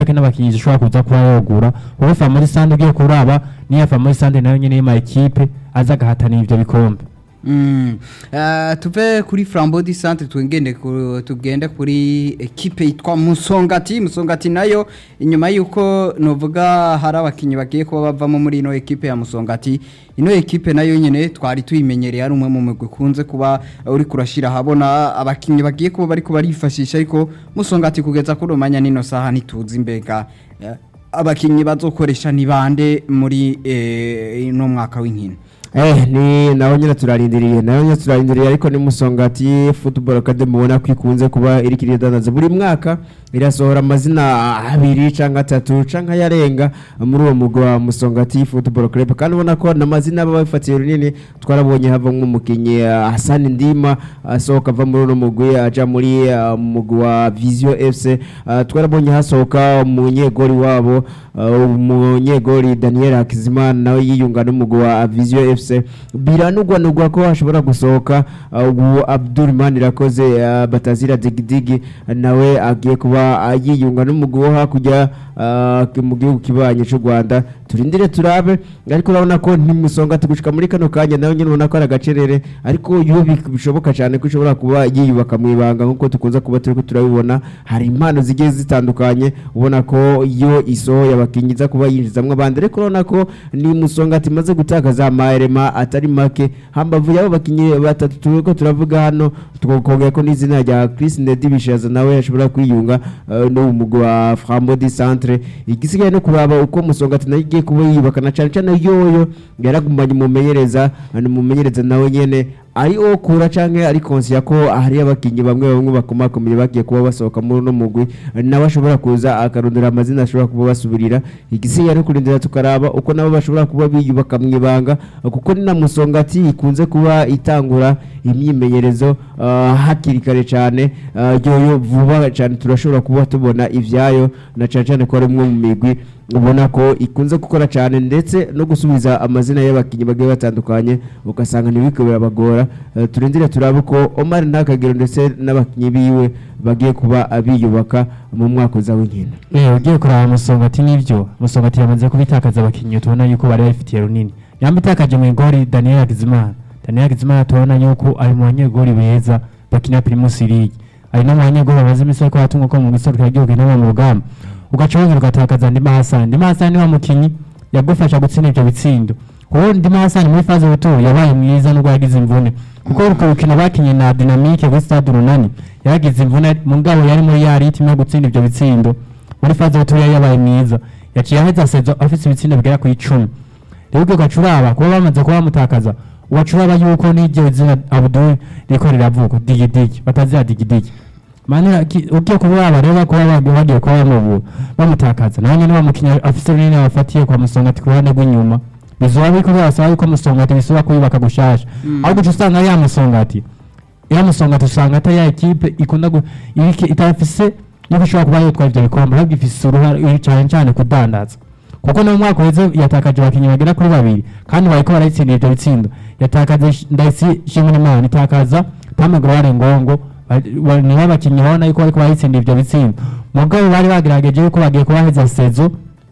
Olympique n'abakinyi zishobora kuza kuba yogura kuko Family Sande ugiye kuraba niya Family Sande nayo nyene y'ama equipe aza agahatanira ivyo bikombe Mm. Uh, tuve kuri Flambeau du Centre tugende ku, tugende kuri equipe yitwa Musongati Musongati nayo inyuma yuko novuga hari abakinyi bagiye kuba bavamo muri ino equipe ya Musongati ino equipe nayo nyene twari tuyimenyereye ari umwe mu mugwi kunze kuba uri kurashira habona abakinyi bagiye kuba bari kubarifashisha ariko Musongati kugeza kuri umanya nino saha ntituzi mbega eh, abakinyi bazokoresha ni bande muri eh, ino mwaka w'inkino Eh, ni naho nyine turarindiriye naho nyine turarindiriye ariko ni musongati football academy ubona ko ikunze kuba iri kiridandaza buri mwaka irasohora amazina abiri canke atatu canke ayarenga muri uwo mugwi wa musongati football club kandi ubona ko n'amazina baba bafatiye runini twarabonye hava nk'umukinyi uh, Hassan Ndima asohoka ava muri uno mugwi aja muri uh, mugwi wa Vision FC uh, twarabonye hasohoka umunyegori wabo uh, umunyegori Daniel Hakizimana nawe yiyunga n'umugwi wa Vision FC biranugwanugwa ko hashobora gusohoka uh, ubu Abdul Manirakoze uh, Batazira Digidigi nawe agiye kuba uh, yiyunga n'umugwi wo hakurya uh, mu gihugu kibanye cy'u Rwanda turindire turabe ariko urabona ko ntimusonga tugushika muri kano kanya nawe nyine ubona ko ari agacerere ariko iyo bi- bishoboka cyane ko ishobora kuba yiyubaka mu ibanga nk'uko tukunze kuba turi ko turabibona hari impano zigiye zitandukanye ubona ko iyo isohoye abakinnyi iza kuba yinjizamwo abandi ariko urabona ko ni musonga imaze gutakaza amarema atari make hambavu y'abo bakinnyi batatu turi ko turavuga hano tukongera ko n'izina rya Chris Ndedi Bishaza nawe yashobora kwiyunga uh, no mugwi wa Frambo di Centre igisigaye no kuraba uko musonga nayo igiye kuba yiyubaka na cyane cyane yoyo yaragumanye umumenyereza ni umumenyereza nawe nyene ari okura canke ari konsiya ko hari abakinyi bamwe bamwe bakomakomeye bagiye kuba basohoka muri uno mugwi nawe ashobora kuza akarondera amazina ashobora kuba basubirira igisigaye no kurindira tukaraba uko nabo bashobora kuba biyubaka mu ibanga kuko ni na musongati ikunze kuba itangura imyimenyerezo ah, hakiri kare cyane ah, yoyo vuba cyane turashobora kuba tubona ivyayo na cyane cyane ko ari umwe mu migwi ubona ko ikunze gukora cyane ndetse no gusubiza amazina y'abakinnyi bagiye batandukanye ugasanga ntibiko birabagora Eh, turindire turabe ko Omar Ntakagero ndetse n'abakinnyi biwe bagiye kuba abiyubaka mu mwaka uza w'inkino Eh, ugiye kuraba musongati nivyo musongati yamaze kubitakaza abakinyi tubona yuko bari babifitiye runini yamba itakaje mu igori Daniel Hakizimana Daniel Hakizimana tubona yuko ari mu banyegori beza bakina Primus League ari no mu banyegori bamaze imisi ariko batunga ko mu gisohoka y'igihugu inama mu rugamba ugaca wongera ugatakaza Ndima Hassan Ndima Hassan ni wa mukinyi yagufasha gutsinda ivyo bitsindo kuko Ndima Hassan muri faze y'ubuto yabaye mwiza nubwo yagize imvune kuko urwo rukino bakinye na Dynamique kuri Stade Runani yagize imvune mugabo yari muri ya ritme yo gutsinda ivyo bitsindo muri faze y'ubuto yari yabaye mwiza yaciye aheza sezo afise ibitsindo bigera ku icumi rero ubwo gacuraba kuba bamaze kuba bamutakaza uwacuraba yuko n'iryo zina Abdul riko riravuga digidigi batazira digidigi Manira ki- ugiye kuraba rero kuba bagiye bagiye kuba bamubu bamutakaza nawe nyine bamukinya afise runini abafatiye kwa musongati ku ruhande rw'inyuma bizoba biriko birasaba yuko musongati bisubira kuyubaka gushasha aho guca usanga ya musongati ya musongati usanga atari ya ekipe ikunda gu- irike itafise yuko ishobora kuba yotwara ivyo bikombe ahubwo ifise uruhare cyane cyane kudandaza kuko no mu mwaka uheze yatakaje abakinnyi bagera kuri babiri kandi bariko barayitsindira ivyo bitsindo yatakaje Sh- ndayisi shimwe itakaza pame gloire ngongo ba- ba- nibo abakinnyi babona yuko bariko barayitsindira ivyo bitsindo mugabo bari bagerageje yuko bagiye kubaheza sezo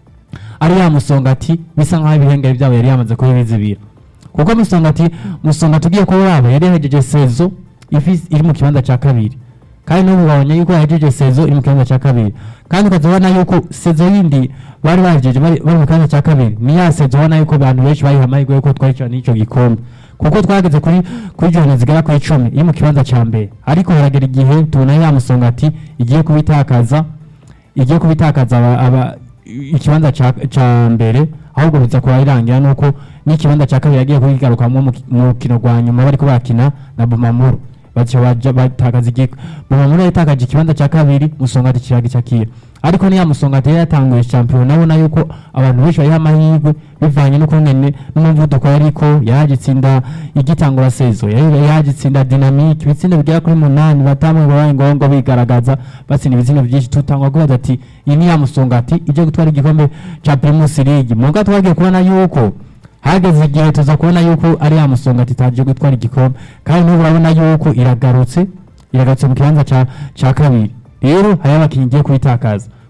ari ya musongati bisa nkaho ibihengeri byabo yari yamaze kubibizibira kuko musongati musongati ugiye kuraba yari yahejeje sezo ifise- iri mu kibanza cya kabiri kandi n'ubu babonye yuko yahejeje sezo iri mu kibanza cya kabiri kandi ukazabona yuko sezo yindi bari bahejeje bari bari mu kibanza cya kabiri ni ya sezo ubona yuko abantu benshi bayiha amahirwe yuko twaricana n'icyo gikombe kuko twageze kuri kuri jone zigera ku icumi iri mu kibanza cya mbere ariko haragera igihe tubona ya musongati igiye kubitakaza igiye kubitakaza aba, aba ikibanza ca ca mbere ahubwo biza kuba irangira nuko n'ikibanza cya kabiri yagiye kugigarukamo mu ki- mu rukino rwa nyuma bariko bakina na Bumamuru baca baja batakaza igiko Bumamuru yatakaje ikibanza cya kabiri musongati kiragicakira ariko niya musongati yari yatanguye champion nabona yuko abantu benshi bariho amahirwe bivanye n'ukungene n'umuvuduko yariko yagitsinda igitangura sezo yari yagitsinda dynamique ibitsinda bigera kuri munani batamwe babaye ngombwa bigaragaza batsinda ibitsina byinshi tutangwa kubaza ati iyi ni ya musongati ije gutwara igikombe ca Primus League muga twagiye kubona yuko hageze igihe tuza kubona yuko ari ya musongati itaje gutwara igikombe kandi n'ubu urabona yuko iragarutse iragarutse mu kibanza ca ca kabiri rero hari abakinnyi igiye kuyitakaza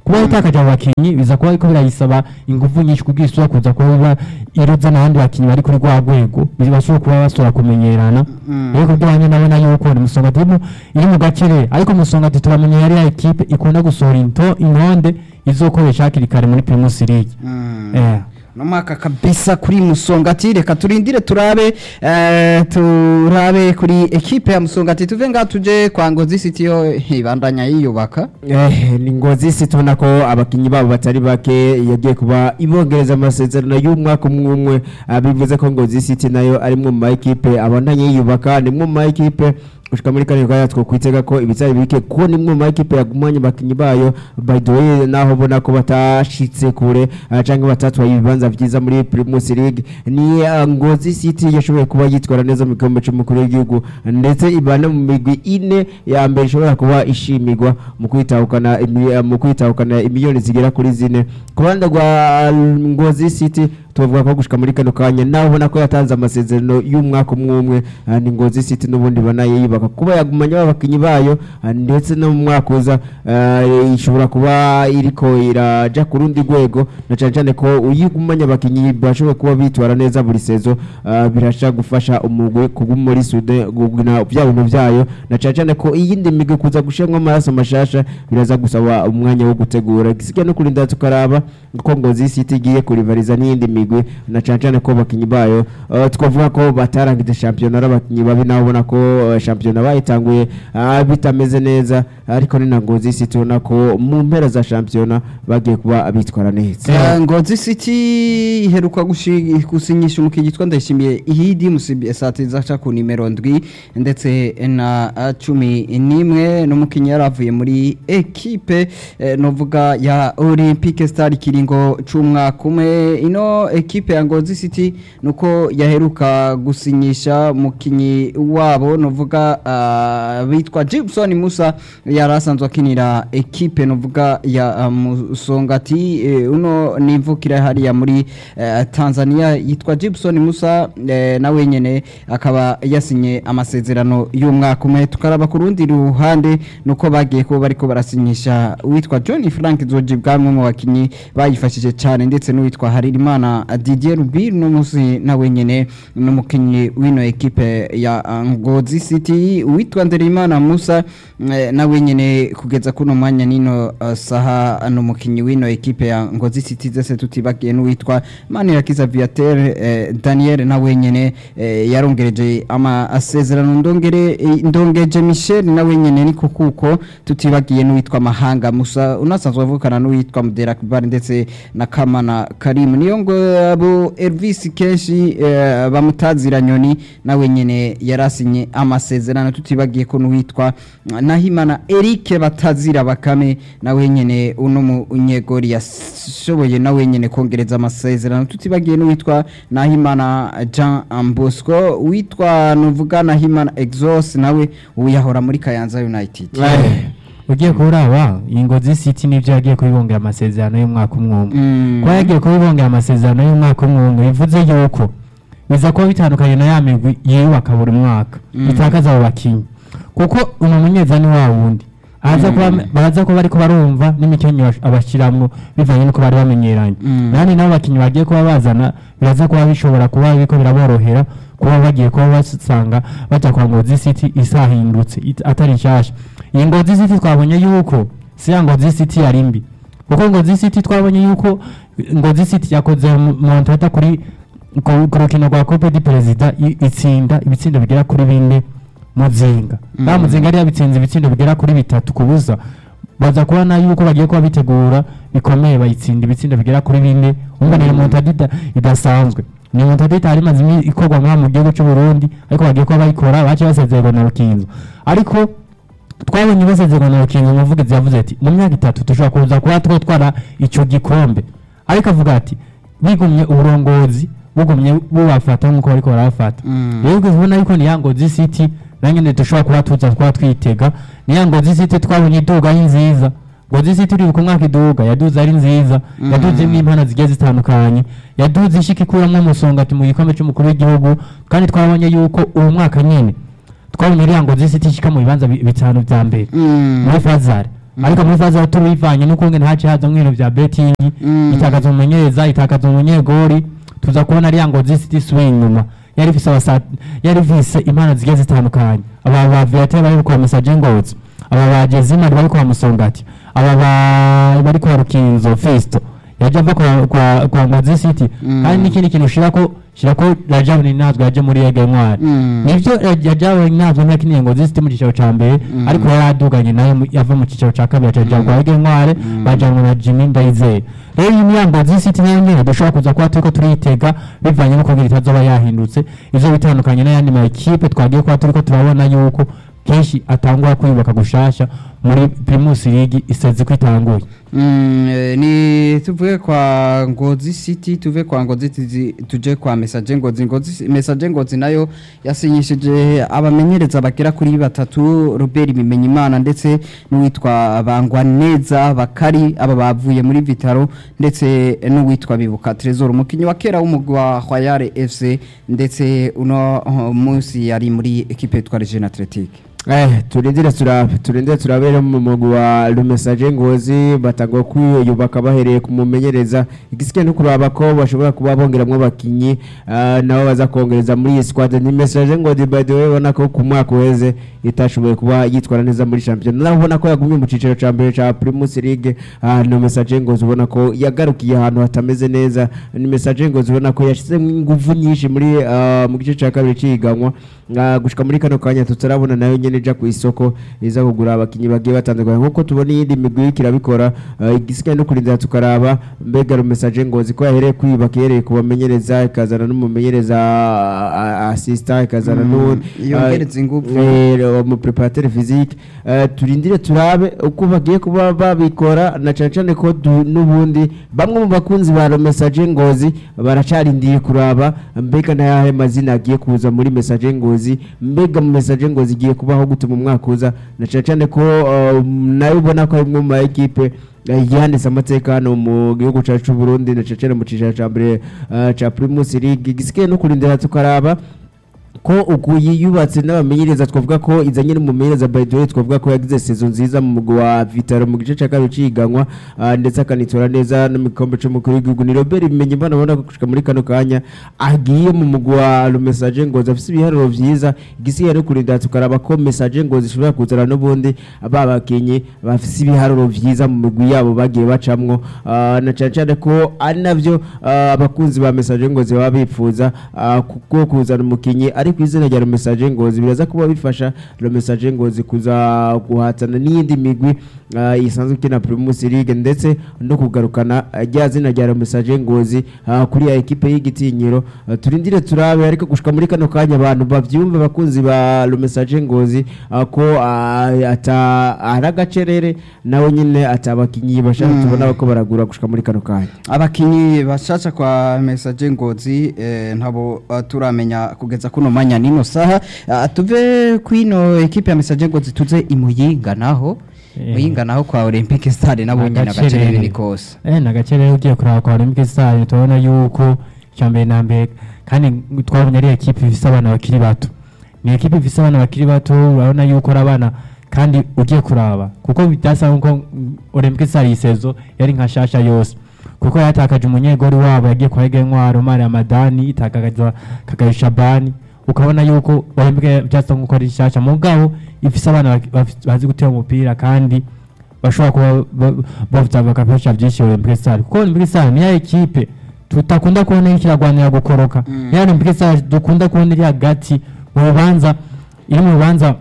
kuba itakaje abo bakinyi biza kuba ariko birayisaba ingufu nyinshi kugira isura kuza kuba iba iroza n'abandi bakinyi bari kuri rwa rwego bashobora kuba basubira kumenyerana rero kubyo banye nabona yuko ni musongati iri mu- iri mu gakire ariko musongati turamenye yari ya ekipe ikunda gusohora into intonde izokoresha hakiri kare muri primus league eh no mwaka kabisa kuri musongati reka turindire turabe eh, turabe kuri ekipe ya musongati tuve ngaha tuje kwa ngozi city yo ibandanya yiyubaka Eh, ni ngozi si tubona ko abakinnyi babo batari bake yagiye kuba ibongereza amasezerano y'umwaka umwe umwe ah, bivuze ko ngozi city nayo ari mwe mu ma ekipe abandanye yiyubaka ni mwe mu ma ekipe gushika muri kane kaya two kwitega ko ibitari bike ko ni mwe mu ma ekipe yagumanye abakinnyi bayo by the way naho ubona ko batashitse kure ah, canke batatwaye ibibanza vyiza muri Primus League ni ah, ngozi city yashoboye kuba yitwara neza mu gikombe c'umukuru w'igihugu ndetse ibana mu migwi ine ya mbere ishobora kuba ishimirwa mu kwitahukana imi- mu kwitahukana imiliyoni zigera kuri zine ku ruhande rwa ngozi city tubavuga ko gushika muri kano kanya naho ubona ko yatanze amasezerano y'umwaka umwe umwe ah, ni ngozi city n'ubundi banayiyubaka kuba yagumanye abakinnyi bayo ah, ndetse no mu mwaka uza ah, ishobora kuba iriko iraja ku rundi rwego na cane cane ko uyigumanye abakinnyi bashobora kuba bitwara neza buri sezo ah, birasha gufasha umugwi kuguma muri sude gugina vya bintu vyayo na cane cane ko iyindi migwi kuza gushemwa amaraso mashasha biraza gusaba umwanya wo gutegura gisigaye no kurinda tukaraba ko ngozi city igiye kurivariza n'iyindi migwi na cane cane ko abakinnyi bayo uh, twavuga ko batarangije shampiyona ari abakinnyi babi naho ubona ko uh, shampiyona bayitanguye uh, bitameze neza ariko ni na ngozi city ubona ko mu mpera za shampiyona bagiye kuba bitwara neza Eh, ngozi city iheruka gushi- gusinyisha umukinnyi yitwa ndayishimiye ihidi musibi esatiza aca ku nimero ndwi ndetse na ah, cumi n'imwe n'umukinnyi yari avuye muri ekipe eh, novuga ya olympique star ikiringo c'umwaka umwe ino ekipe ya ngozi city nuko yaheruka gusinyisha umukinnyi wabo novuga ah, bitwa Gibson Musa yari asanzwe akinira ekipe novuga ya ah, Musongati eh, uno nimvukira hariya muri eh, Tanzania yitwa Gibson Musa eh, nawe nyene akaba yasinye amasezerano y'umwaka umwe tukaraba ku rundi ruhande nuko bagiye kuba bariko barasinyisha uwitwa John Frank Zoji bwamwe mu bakinyi bayifashije cyane ndetse n'uwitwa Haririmana Didier Rubir no musi nawe nyene n'umukinyi w'ino ekipe ya uh, Ngozi City uwitwa Nderimana Musa eh, nawe nyene kugeza kuno mwanya nino uh, saha n'umukinyi w'ino ekipe ya Ngozi City zese tutibagiye n'uwitwa Manirakiza Viateur eh, Daniel nawe nyene eh, yarongereje amasezerano ndongere eh, ndongeje Michel nawe nyene niko kuko tutibagiye n'uwitwa Mahanga Musa unasanzwe avukana n'uwitwa Mudera Kibar ndetse na Kamana Karim niyo ngo abo Elvis kenshi eh, bamutazira nyoni nawe nyene yarasinye amasezerano tutibagiye ko n'uwitwa Nahimana Eric batazira bakame nawe nyene uno munyegori yashoboye nawe nyene kongereza amasezerano tutibagiye n'uwitwa Nahimana Jean Bosco witwa nuvuga Nahimana Exos nawe uyahora muri Kayanza United ugiye kuraba iyi ngozi city nibyo yagiye kubibongera amasezerano y'umwaka umwe umwe Mm. kuba yagiye kubibongera amasezerano y'umwaka umwe umwe bivuze yuko biza kuba bitandukanye na ya migwi yiyubaka buri mwaka Mm. bitakaza abo bakinnyi kuko uno munyezani wa wundi aza kuba baraza kuba bariko barumva n'imikenyo abashiramwo bivanye nuko bari bamenyeranye Mm. nani nabo bakinnyi bagiye kuba bazana biraza kuba bishobora kuba biriko biraborohera kuba bagiye kuba basanga baja kwa ngozi city isahindutse it- atari nshasha iyi ngozi city twabonye yuko si ya ngozi city yari mbi kuko ngozi city twabonye yuko ngozi city yakoze mu- montata kuri ku ku rukino rwa cope di perezida i- itsinda ibitsindo bigera kuri bine muzinga Mm. ba muzinga yari yabitsinze ibitsindo bigera kuri bitatu ku busa baza kubona yuko bagiye kuba bitegura bikomeye bayitsinda ibitsindo bigera kuri bine umva ni remontada ida- idasanzwe ni remontada itari imaze imi- ikorwa muri mu gihugu cy'u Burundi ariko bagiye kuba bayikora baciye basezererwa na Rukinzo ariko twabonye basezererwa na Rukinzo umuvugizi yavuze ati mu myaka itatu dushobora kuza kuba twatwara icyo gikombe ariko avuga ati bigumye uburongozi bugumye bubafata nk'uko bariko barabafata Mm. rero ubona yuko ni ya ngozi city nanyene dushobora kuba tuza kuba twitega ni ya ngozi city twabonye iduga ari nziza ngozi city uri ku mwaka iduga yaduze ari nziza Mm. yaduzemo impano zigiye zitandukanye yaduze ishika ikuramwo umusongati mu gikombe c'umukuru w'igihugu kandi twabonye yuko uwo mwaka nyene twabonye iriya ngozi city ishika mu bibanza bi- bitanu vya mbere Mm. muri fazare ariko muri faze ya turu bivanye n'ukungene haciye haza nk'ibintu vya betting Mm. itakaza umumenyereza itakaza umunyegori tuza kubona ariya ngo zisiti swing nyuma yari ifise abasa yari ifise impano zigiye zitandukanye aba ba Viateur bari kwa Message Ngozi aba ba Jezima bari kwa Musongati aba ba bari kwa Rukinzo Festo yaje ava kwa kwa, kwa Ngozi City Mm. kandi n'ikindi kintu shirako shirako Rajab ni nazwe yaje muri Yege Ntwari Mm. nivyo Rajab ni nazwe ntakiniye Ngozi City mu cicaro ca mbere Mm. ariko yari aduganye nayo mu- yava mu cicaro ca kabiri acaja kwa Yege Ntwari Mm. bajanwe na Jimmy Ndayizeye rero iyi myambo z'isiti nayo nyene dushobora kuza kuba turiko turayitega bivanye no kugira itazoba yahindutse ivyo bitandukanye n'ayandi ma ekipe twagiye kuba turiko turabona yuko kenshi atangura kwiyubaka gushasha muri Primus League iseze ko itanguye Mm, eh, ni tuvuge kwa Ngozi City tuve kwa Ngozi tizi- tuje kwa Message Ngozi Ngozi Message Ngozi nayo yasinyishije abamenyereza bagera kuri batatu Robert Bimenyimana ndetse n'uwitwa Bangwa Neza Bakari aba bavuye muri Vitaro ndetse n'uwitwa Bibuka Trezor umukinyi wa kera w'umugwi wa Royal FC ndetse uno uh, munsi yari muri equipe yitwa Region Athletique Eh, turindire turabe turindire turabe rero mu mugwi wa Lumesaje Ngozi batangwa kwiyubaka bahereye ku mumenyereza igisike no kuraba ko bashobora kuba bongeramwo abakinyi ah, nabo baza kongereza muri iyi squad ni Message Ngozi by the way ubona ko ku mwaka uheze itashoboye kuba yitwara neza muri champion naho ubona ko yagumye mu ciciro ca mbere ca Primus League ah, ni Message Ngozi ubona ko yagarukiye ahantu hatameze neza ni Message Ngozi ubona ko yashizemo ingufu nyinshi muri ah, mu gice ca kabiri ciganwa Ah, gushika muri kano kanya tutarabona nayo nyene ija ku isoko iza kugura abakinyi bagiye batandukanye nkuko tubona iyindi migwi iriko irabikora ah, igisigaye no kurindira tukaraba mbega rumesaje ngozi ko yahereye kwiyubaka ihereye ku bamenyereza ikazana n'umumenyereza ah, assistant ikazana Mm, n'uwundi yongereza ingufu. mu preparateur physique Ah, turindire turabe uko bagiye kuba babikora na cane cane ko du- n'ubundi bamwe mu bakunzi ba rumesaje ngozi baracarindiye kuraba mbega nayahe mazina agiye kuza muri message ngozi mbega mu message ngozi igiye kubaho gute mu mwaka uza na cane cane ko uh, nayo ubona ko ari imwe mu ma equipe eh, yanditse amateka hano mu gihugu cacu c'u Burundi na cane cane mu cicaro ca mbere uh, ca Primus League gisigaye no kurindira tukaraba ko uku yiyubatse n'abamenyereza twavuga ko izanye n'umumenyereza by the way twavuga ko yagize sezo nziza mu mugwi wa Vitaro mu gice cya kabiri ciganwa ah, ndetse akanitora neza no mu gikombe c'umukuru w'igihugu ni Robert bimenye mbona abona ko gushika muri kano kanya agiye mu mugwi wa Le Message Ngozi afise ibiharuro vyiza igisigaye no kurinda tukaraba ko Message Ngozi ishobora kuzana n'ubundi ba bakinyi bafise ibiharuro vyiza mu migwi yabo bagiye bacamwo ah, na cane cane ko ari navyo ah, abakunzi ba Message Ngozi baba bipfuza ah, kuko kuzana umukinyi ari ku izina rya Message Ngozi biraza kuba bifasha Message Ngozi kuza guhatana n'iyindi migwi ah, isanzwe ikina Primus League ndetse no kugarukana ah, rya zina rya Message Ngozi ah, kuri ya ekipe y'igitinyiro Ah, turindire turabe ariko gushika muri kano kanya abantu bavyumva abakunzi ba Message Ngozi ah, ko ah, ata ari agacerere nawe nyine atabakinyi bashaka Mm. tubona ko baragura gushika muri kano kanya abakinyi bashasha kwa message ngozi eh, ntabo uh, turamenya kugeza kuno manya nino saha uh, tuve kwino ekipe ya message ngozi tuze imuyinga naho Eh. muyinga naho kwa olympic stade nabo nyine Agacerere. agacerere ni kose eh nagacere ugiye kuraba kwa Olympic Stars tubona yuko icya mbere na mbere kandi twabonye ari ekipe ifise abana bakiri bato ni ekipe ifise abana bakiri bato urabona yuko ari abana kandi ugiye kuraba kuko byasa nkuko mm, Olympic Stars yisezo yari nka shasha yose kuko yatakaje umunyegori wabo yagiye kwa Ege Ntwaro Mari Amadani itakaza Kagayo Shabani ukabona yuko Olympic byasa nkuko ari shasha mugabo ifise abana baki- bafi- bazi gutera umupira kandi bashobora kuba ba- bavuza bagafasha byinshi Olympic Stars kuko Olympic Stars niya ekipe tutakunda kubona iriko iragwanira gukoroka Mm. niya Olympic Stars dukunda kubona iri hagati mu bibanza iri mu bibanza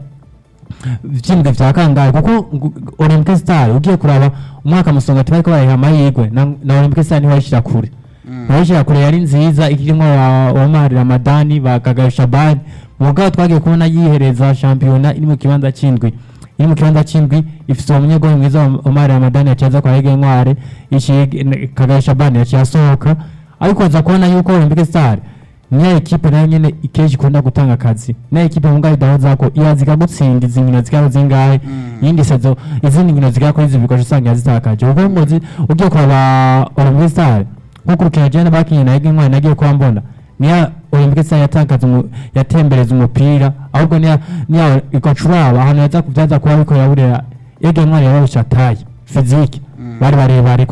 vy'imbwe vya kangahe kuko ngu- Olympic Stars ugiye kuraba umwaka musonga bariko barayiha amahirwe na, na Olympic Stars niho yashira kure niho yashira kure yari nziza ikirimwo wa Omar Ramadani ba Kagayo Shabani mugabo twagiye kubona yihereza shampiyona iri mu kibanza c'indwi iri mu kibanza c'indwi ifise umunyegoli mwiza wa Omar Ramadani yaciye kwa Ege Ntware ici Kagayo Shabani yaciye asohoka ariko aza kubona yuko Olympic Stars niya ekipe nayo nyene ikeje ikunda gutanga akazi niya ekipe mu ngaho idahoza ko iraza ikagutsinda izi nkino zikaba zingahe iyindi sezo izindi nkino zigera kuri zibiri ugaca usanga yazitakaje kuko ngo zi- ugiye kuraba Olympic Stars nko ku rukino jana bakinye na Ege Ntwari nagiye kuba mbona niya Olympic Stars yatakaza umu- yatembereza umupira ahubwo niya niya igacuraba ahantu yaza kubyaza kuba ariko yaburera ege ntwari yabarusha taye fizike bari barebare ku